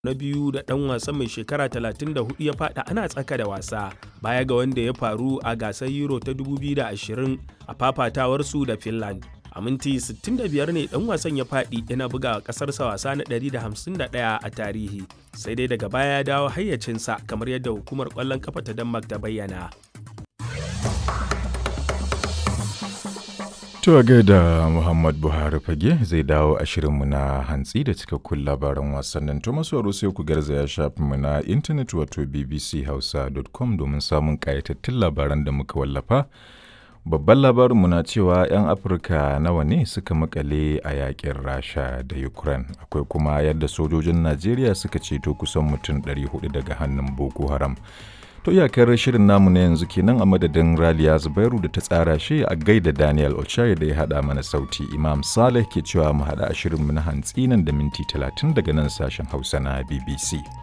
na biyu da ɗan wasan mai shekara 34 ya faɗa ana tsaka da wasa baya ga wanda ya faru a gasar euro ta 2020 a fafatawarsu da finland a minti 65 ne ɗan wasan ya faɗi yana buga ƙasarsa wasa na 151 a tarihi sai dai daga baya ya dawo hayyacinsa kamar yadda hukumar ƙwallon kafa ta denmark ta bayyana To gaida Muhammad Buhari fage zai dawo a shirinmu na hantsi da cikakkun labaran wasannin to masu sai ku garzaya shafinmu na intanet wato bbchausa.com domin samun ƙayatattun labaran da muka wallafa. Babban labarinmu na cewa 'yan Afirka nawa ne suka makale a yakin Rasha da Ukraine. Akwai kuma yadda sojojin Najeriya suka ceto kusan mutum 400 daga hannun Boko Haram. To iyakar shirin namu na yanzu kenan a madadin Raliya Zubairu da ta tsara shi a gaida Daniel Ochai da ya haɗa mana sauti. Imam Saleh ke cewa mu haɗa a shirinmu na hantsi nan da minti 30 daga nan sashen Hausa na BBC.